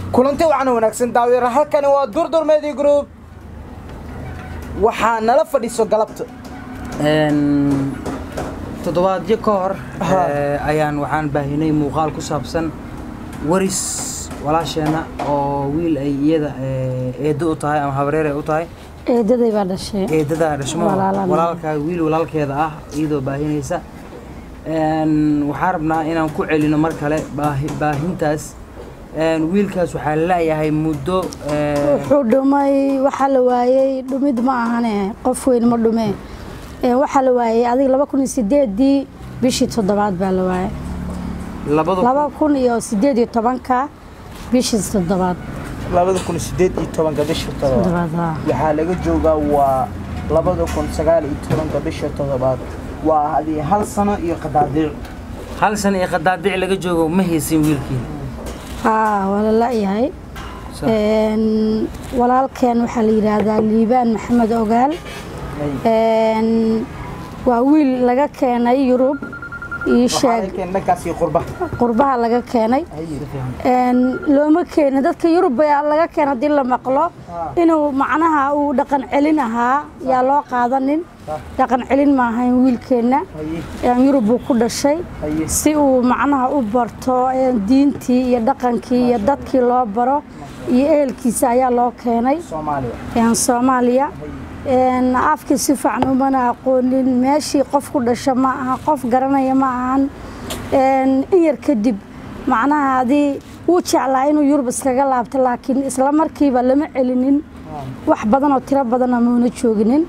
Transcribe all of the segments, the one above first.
kulanti waxaana wanaagsan daawir halkani waa durdur media group waxaa nala fadhiiso galabta toddobaadyo ka hor Ha. eh, ayaan waxaan baahinay muuqaal ku saabsan waris walaasheena oo wiil ay iyada eh, eedo u tahay ama habareer ay u tahay eedaday baa dhashay eedada dhashmo Walaalana. walaalka wiil walaalkeeda ah iyadoo baahinaysa Een, waxaan rabnaa inaan ku celino mar kale baahi- baahintaas Een, wiilkaas waxaa laleeyahay muddo eh, wuxuu dhumay waxaa la waayey dhumid ma ahane qof weyn ma dhume Ee, waxaa la waayey adiga laba kun iyo sideedii bishii toddobaad baa la waayey labada laba kun iyo sideed iyo tobanka bishii toddobaad labada kun sideed iyo tobanka bisha todobaad toddobaad haa. waxaa laga joogaa waa labada kun sagaal iyo tobanka bisha todobaad waa hadii hal sano iyo qadaadiic hal sana iyo qadaadic laga joogo ma haysin wiilkii haa waa la la'yahay Sa- Een, walaalkeen waxaa la yidhaahdaa liibaan maxamed ogaal Een, waa wiil laga keenay yurub ii sheeg dhankaas iyo qurba qurbaha laga keenay Een, looma keenin dadka yurub baa laga keenay haddii la maqlo inuu macnaha uu dhaqan celin ahaa yaa loo qaadanin dhaqan celin ma ahayn wiilkeenna Een, yurub buu ku dhashay Haye. si uu macnaha u barto een, diintii iyo dhaqankii iyo dadkii loo baro iyo ehelkiisa ayaa loo keenay soomaaliya een, soomaaliya Een, afkii si fiican umana aqoonin meeshii qof ku dhasha ma aha qof garanaya ma ahan Een, in yar kadib macnaha hadii wuu jeclaa inuu yurub iskaga laabto laakiin isla markiiba lama celinin wax badan oo tiro badana muuna jooginin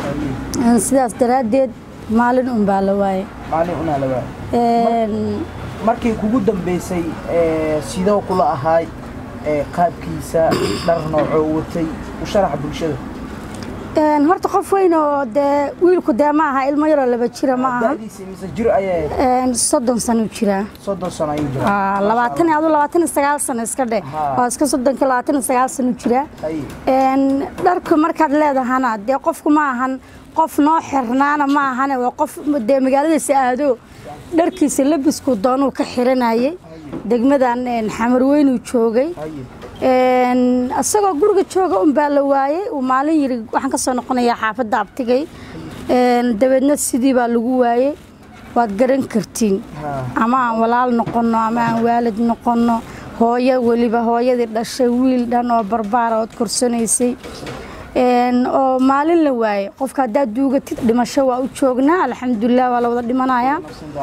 Een, sidaas daraaddeed maalin un baa la waayay maalin unaa la waaya Een, markii kugu dambeysay ee, sidoo kula ahaay ee, qaabkiisa dhar noocoo watay u sharaxa bulshada een, horta qof weyn oo dee wiilku dee ma aha ilmo yaroo laba jira ma aha da'diisa mise jir ayay Een, soddon sano jiraa soddon sano ayuu jiraa Aa, labaatan iyo adu labaatan iyo sagaal sano iska dheh Haa. waa iska soddonka labaatan iyo sagaal sano jira Haye. Een, dharku markaad leedahana dee qofku ma ahan qof noo xirnaana ma ahane waa qof dee magaaladiisa aado dharkiisa labisku doonuu ka xiranayay degmadan een, xamarweynuu joogay Haye. Een, isagoo guriga jooga un baa la waayey uu maalin yiri waxaan ka soo noqonayaa xaafadda abtigay Een, dabeedna sidii baa lagu waayey waad garan kartiin Haa. ama aan walaal noqono ama aan waalid noqono hooyo weliba hooyadii dhashay wiil dhan oo barbaara ood korsanaysay Een, oo maalin la waayey qofka haddaad duugatid dhimasho waa u joognaa alxamdulilah waa la wada dhimanayaa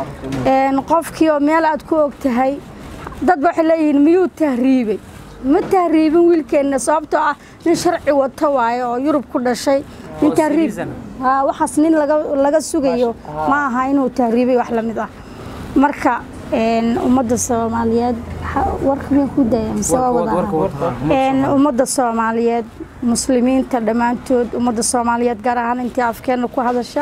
Een, qofkii oo meel aad ku og tahay dad ba waxay leeyihiin miyuu tahriibay ma tahriibin wiilkeenna sababtoo ah nin sharci wato waaye oo yurub ku dhashay nin Oo tahriib citizen. haa waxaas nin laga laga sugayo ma aha inuu tahriibay wax la mid ah marka een, ummadda soomaaliyeed ha- warka miyaan ku daya mise waa warka- wada warka- ahaa? warka- Een, ummadda soomaaliyeed muslimiinta dhammaantood ummadda soomaaliyeed gaar ahaan intii afkeena ku hadasha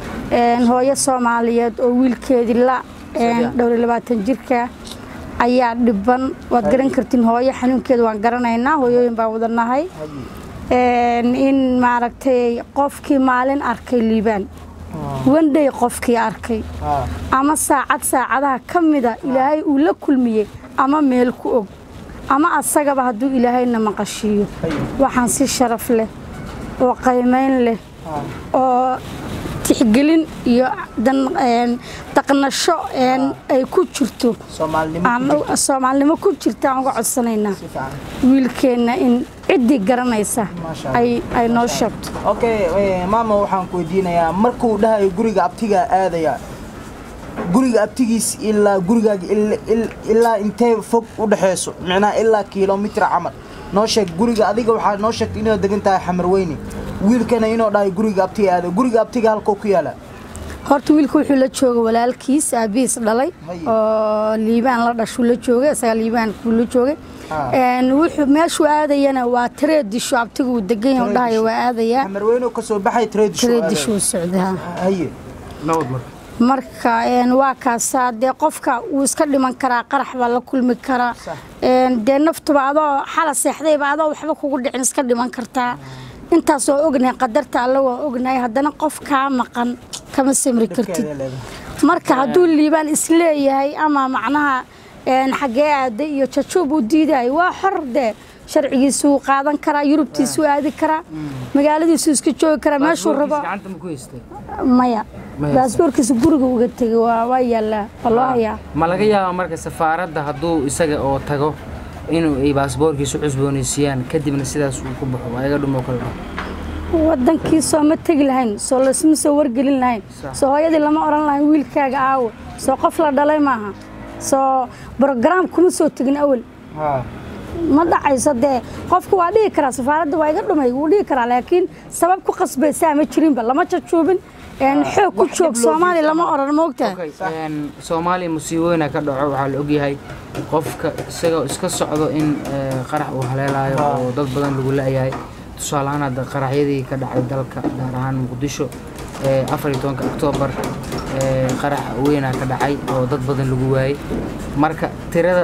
Een, hooyo soomaaliyeed oo wiilkeedii la een, dhowr iyo labaatan jirka ayaa dhiban waad garan kartiin hooyo xanuunkeeda waan garanaynaa hooyooyin baan wadanahay Een, in maaragtay qofkii maalin arkay liibaan wandhay qofkii arkay Haa. ama saacad saacadaha ka mida ilaahay uu la kulmiyey ama meel ku og ama asagaba hadduu ilaahayna maqashiiyo waxaan si sharaf leh oo qaymayn leh oo tixgelin iyo dan- een, dhaqnasho een, ay ku jirto soomaalinimo aan u- soomaalinimo ku jirta aan uga codsanaynaa si fiican wiilkeenna in ciddii garanaysa Maasha Allah. ay ay noo sheegto okay eh, maama waxaan ku weydiinayaa markuu dhahayo guriga abtigaa aadaya guriga abtigiis ilaa gurigaaga il- il- ilaa intee fog u dhexeyso micnaha ilaa kilomitir camal noo sheeg guriga adiga waxaa noo sheegtay inaad degan tahay xamarweyne wiilkana inuu dhahayo guriga abtiga aada guriga abtiga halkoo ku yaala horta wiilku wuxuu la jooga walaalkiis aabihiis dhalay Haye. oo liibaan la dhashuu la joogay isaga liibaan kuu la joogay Ah. Een, wuxuu meeshuu aadayana waa tareedisho abtigu uu degan yahay dhahayo waa aadayaa xamarweyne ka soo baxay tradition tareedishuu socdaa haye nabad marka marka een, waa kaasaa dee qofka wuu iska dhiman karaa qarax baa la kulmi karaa Sax. Een, dee naftuba adoo xala seexdayba adoo waxba kugu dhicin iska dhiman kartaa intaas oo ognahay qadarta alla waa ognahay haddana qof kaa maqan kama samri kartid Dhibkeeda leedahay. marka hadduu liibaan isleeyahay ama macnaha een, xaggee aaday iyo jajuub uu diidayo waa xor dee sharcigiisuu qaadan karaa yurubtiisuu aadi karaa magaaladiisuu iska joogi karaa meeshuu rabo gacanta ma ku haystay maya Maya. baasboorkiisa guriga uga tegay waa waa yaallaa waa loo hayaa ma laga yaaba marka safaaradda hadduu isaga oo tago inuu ay baasboorkiisu cusboonaysiiyaan kadibna sidaas uu ku baxo waa iga dhumo kale wadankii soo ma tegi lahayn soo lasma soo wargelin lahayn Sax. soo hooyadii lama odhan lahayn wiilkaaga aawo soo qof la dhalay maaha soo brograam kuma soo tegin awel haa ma dhacayso dee qofku waa dhihi karaa safaaradda waa iga dhumay wuu dhihi karaa laakiin sabab ku qasbaysaa ma jirinba lama jajuubin een, xoog ku wax joog dhib loo soomaaliya geysan lama maaha. odhan moogtahay Okay, een, soomaaliya musiibooyina ka dhaco waxaa la ogyahay qofka isagoo iska socdo in eh, qarax uu haleelayo Ah. oo dad badan lagu la-yahay tusaale ahaan hadda qaraxyadii ka dhacay dalka gaar ahaan muqdisho eh, afar iyo tobanka oktoobar eh, qarax weynaa ka dhacay oo dad badan lagu waayey marka tirada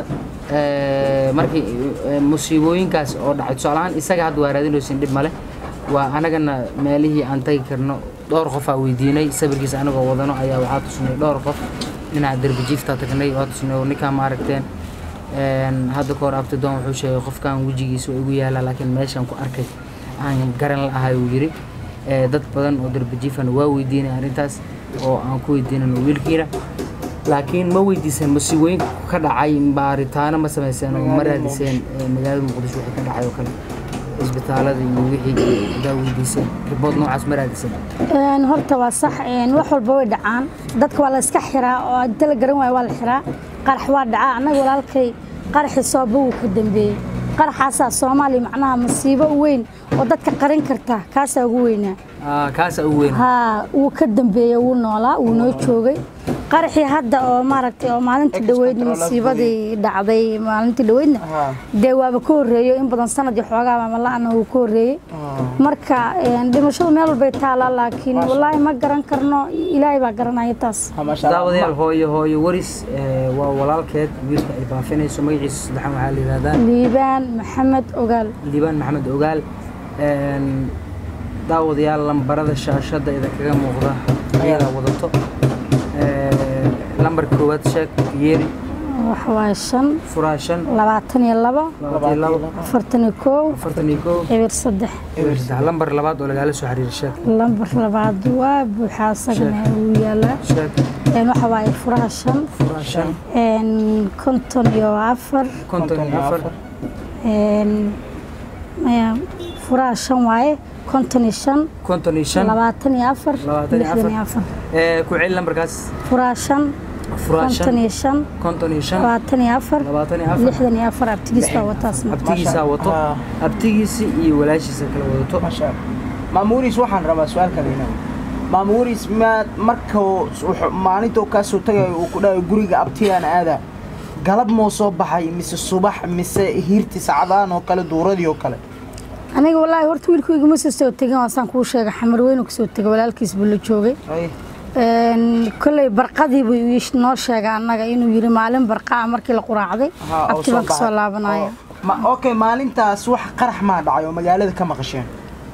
eh, markii eh, musiibooyinkaas oo dhacay tusaale ahaan isaga hadda waa raadinaysin dhib male waa anagana meelihii aan tagi karno dhowr qofaa weydiinay sawirkiisa anagoo wadano ayaa waxaa tusnay dhowr qof dhinaca derbijiifta tagnay waa tusnay oo ninkaan ma aragteen Een, hadda kahor abtidoon wuxuu sheegay qofkan wejigiisa waa igu yaalaa laakiin meeshaan ku arkay aan garan la-ahay uu yidhi Ee, dad badan oo derbijiifana waa weydiinay arrintaas oo aan ku weydiinano wiilkiina laakiin ma weydiiseen musiibooyinka ka dhacay baaritaano ma samayseen oo ma raadiseen ee, magaalada muqdisho wixii ka dhacay oo kale isbitaalada iyo wixii daa weydiiseen ribood noocaas ma raadiseen Een, horta waa sax een, wax walba way dhacaan dadka waa la iska xiraa oo inta la garan waayo waa la xiraa qarax waa dhacaa annaga walaalkay qaraxii sooba wuu ka dambeeyey qaraxaasaa soomaaliya macnaha masiibo weyn oo dadka qarin karta kaasaa ugu weynaa Ah, kaasa ugu weyn haa wuu ka dambeeyey wuu noolaa wuu noo joogay qaraxii hadda oo maaragtay oo maalintii Ex dhaweydna control masiibadii dhacday maalintii dhaweydna haa dee waaba ka horreeyo in badan sanad iyo xoogaa maama la-ana wuu ka horreeyey marka een, dhimashadu meel walbay taalaa laakiin Maasha wallaahi ma garan karno ilaahay baa garanaya taas haa maasha Allah. daawadayaal hooyo hooyo waris ee, waa walaalkeed wiilka ay baafinayso magaciisa saddexan waxaa la yidhahdaa liibaan maxamed ogaal liibaan maxamed ogaal Een, daawadayaal lambarada shaashada idinkaga muuqda ayadaa wadato Ee, lambarka koowaad sheeg yeeri waxa waaye shan furaa shan labaatan iyo labo labaatan iyo labo afartan iyo kow afartan iyo kow eber saddex eber saddex lambar labaad oo lagaala soo xiriira sheeg lambar labaad waa buuxaa asagana wuu yaalaa sheeg Een, waxa waaye furaha shan furaa shan een, konton iyo afar konton iyo afar een, maya, furaha shan waaye konton iyo shan konton iyo shan labaatan iyo afar Labaatan iyo lixdan iyo afar Ee, ku celi lambarkaas furaha shan furaa konton shan iyo shan konton iyo shan labaatan iyo afar labaatan iyo afar lixdan iyo afar abtigiis baa wataasna abtigiisaa wato Ah. abtigiisi iyo walaashiisa kala wadato maasha Allah. maama waris waxaan rabaa su-aal kale inaa maama waris maad markuu wuxuu- maalintuu kaa soo tagayo uu ku dhahayo guriga abtigaan aadaa galab moo soo baxay mise subax mise hiirti sacdaan oo kale duuradii oo kale aniga wallaahi horta wiilkayga ma soo soo tegin waasaan kuu sheegay xamar weynu kasoo tegay walaalkiis buu la joogay Ay, Een, kolley barqadii buu ii noo sheegay annaga inuu yiri maalin barqaa markii la quraacday haa, oo abti baan baxay. kasoo laabanaya Oo- ma okay maalintaas wax qarax maa dhacay oo magaalada ka maqasheen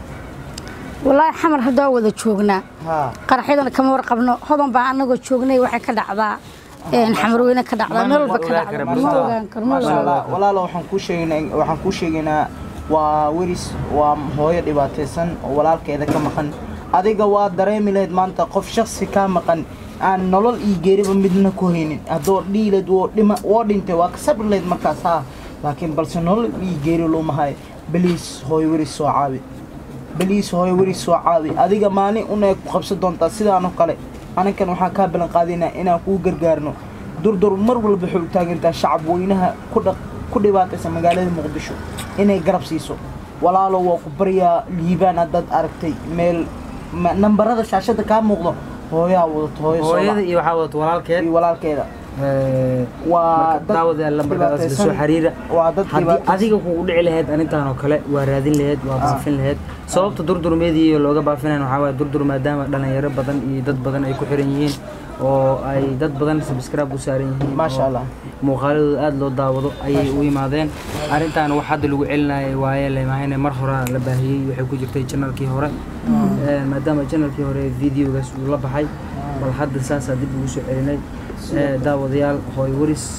wallaahi xamar hadda waa wada joognaa haa qaraxyadana kama warqabno hodan baa annagoo joognay waxay ka dhacdaa een, xamar weyne ka dhacdaa meel walba ka ogaan dhacda kara, ma balse- ogaan karo ma maasha ogaan allah walaalo waxaan kuu sheegaynaa waxaan kuu sheegaynaa waa weris waa hooyo dhibaataysan oo walaalkeeda ka maqan adiga waa dareemi lahayd maanta qof shaksi kaa maqan aan nolol iyo geeriba midna ku haynin haddoo dhiileed woo dhima woo dhintay waa ka sabri lahayd markaas haa laakiin balse nolol iyo geeri looma hayo beliis hooyo weris soo caabi beliis hooyo weris soo caabi adiga maalin una ku qabsan doontaa sidaanoo kale anikan waxaan kaa ballan qaadinaa inaan kuu gargaarno durdur mar walba waxay u taagantaa shacab weynaha ku dhaq ku dhibaataysa magaalada muqdisho inay garab siiso walaalo waa ku baryaa liibaan haddaad aragtay meel ma- nambarada shaashada kaa muuqdo hooyaa wadato hooyo soo hooyada lac- iyo waxaa wadato walaalkeed iyo walaalkeeda Ee, waa marka dad daawadayaal lambarkaas la soo dhibaataysan. xiriira waa dad haddii dhibaataysan. adiga kugu dhici lahayd arrintan oo kale waa raadin lahayd waa baafin lahayd sababta durdurmeedii looga baafinayn waxaa waaye durdur maadaama dhalinyaro badan iyo dad badan ay ku xiran yihiin oo ay dad badan subscribe u saaran yihiin Maasha oo Allah. muuqaaladooda aada loo daawado ayay u yimaadeen arrintan wax hadda lagu celinayay waaye lemahayne mar hore la baahiyey waxay ku jirtay janalkii hore Ee, maadaama janalkii hore videogaas uu la baxay bal hadda saasaa dib ugu soo celinay Ee, daawadayaal hooy waris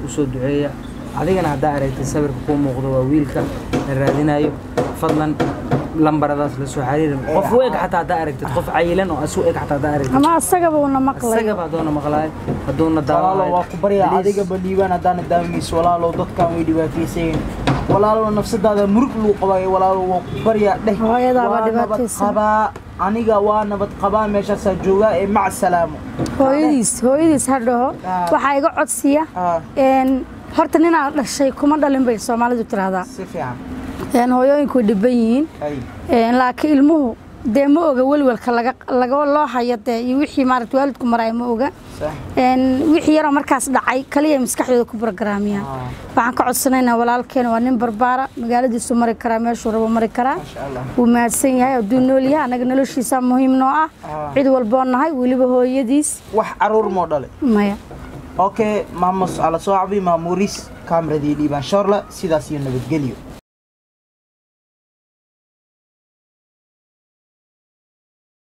usoo duceeya adigana haddaa aragtay sawirka kuu muuqdo waa wiilka la raadinayo fadlan lambaradaas la soo xiriiri qof u eg xataa haddaa aragtid qof cayilan oo asu eg xataa haddaa aragtid ama asagaba una maqlay isagaba hadduuna maqlaayo hadduuna walaalow waa daawanayo ku baryaa adigaba liibaan haddaana daawimayso walaalow dadkan way dhibaataysayin walaalow nafsadaada murug lagu qabayo walaalow waa ku baryaa dheh Hooyadaaba waa nabad dhibaataysan. qabaa aniga waa nabad qabaa meeshaasaa joogaa ee mac salaamo hooyadiis hooyadiis ha dhaho Ah. waxaa iga codsiya Ah, een, horta ninaa dhashay kuma dhalin bay soomaalidu tiraahdaa si fiican een, hooyooyinku way dhiban yihiin ay een, laakiin ilmuhu dee ma oga welwelka laga laga loo hayo dee iyo wixii maaragta waalidku maraay ma oga sax een, wixii yaroo markaas dhacay kaliya maskaxdooda ku barogaraamiyaan Ah. waxaan ka codsanaynaa walaalkeena waa nin barbaara magaaladiisu mari karaa meeshuu rabo mari karaa maasha allah wuu mahadsan yahay hadduu nool yahay annaga noloshiisa muhiim noo ah Ah. cid walboo nahay weliba hooyadiis wax caruur moo dhale maya okay maamos ala soo cabi maamuuris kaamradii liibaan shoorla sidaas iyo nabadgelyo